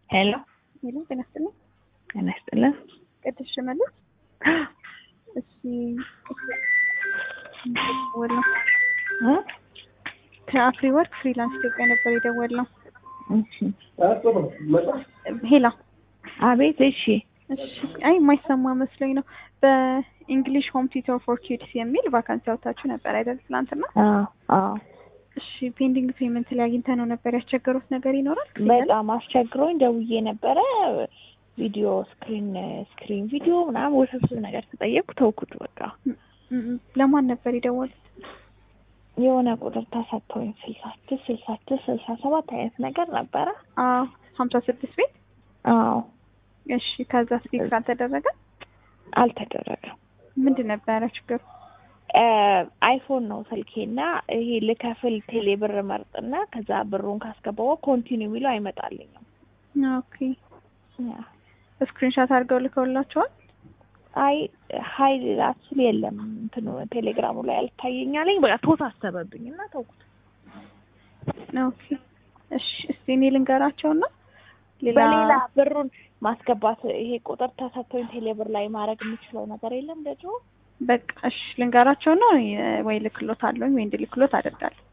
ሄሎ ሄሎ ጤና ይስጥልኝ። ጤና ይስጥልን። ቅድስት ሽመልስ እሺ ደወልነው እ? ከአፍሪ ወርክ ፍሪላንስ ኢትዮጵያ ነበር የደወልነው። እሺ ሄላ አቤት። እሺ እሺ አይ የማይሰማ መስሎኝ ነው። በኢንግሊሽ ሆም ቲዩተር ፎር ኪድስ የሚል ቫካንሲ አውጥታችሁ ነበር አይደል ትናንትና? አዎ አዎ። እሺ ፔንዲንግ ፔመንት ላይ አግኝተህ ነው ነበር ያስቸገሩት ነገር ይኖራል? በጣም አስቸግሮኝ ደውዬ ነበረ። ቪዲዮ ስክሪን ስክሪን ቪዲዮ ምናምን ውስብስብ ነገር ተጠየቅኩ፣ ተውኩት በቃ። ም- ም- ለማን ነበር የደወሉት? የሆነ ቁጥር ተሰጥቶኝ ስልሳ ስድስት ስልሳ ስድስት ስልሳ ሰባት አይነት ነገር ነበረ። አዎ ሀምሳ ስድስት ቤት አዎ እሺ ከዛ ስፒክ አልተደረገ አልተደረገም። ምንድን ነበረ ችግሩ? አይፎን ነው ስልኬና ይሄ ልከፍል ቴሌ ብር መርጥና ከዛ ብሩን ካስገባው ኮንቲኒ የሚለው አይመጣልኝም። ኦኬ ስክሪንሻት አድርገው ልከውላቸዋል? አይ ሀይል ላስል የለም እንትኑ ቴሌግራሙ ላይ አልታየኛለኝ። በቃ ተወሳሰበብኝ እና ተውኩት። ኦኬ እሺ እስቲ እኔ ልንገራቸውና ሌላ በሌላ ብሩን ማስገባት ይሄ ቁጥር ተሰጥቶኝ ቴሌ ብር ላይ ማድረግ የምችለው ነገር የለም ደግሞ በቃ እሺ ልንገራቸውና ወይ ልክሎት አለኝ ወይ እንድልክሎት አደርጋለሁ።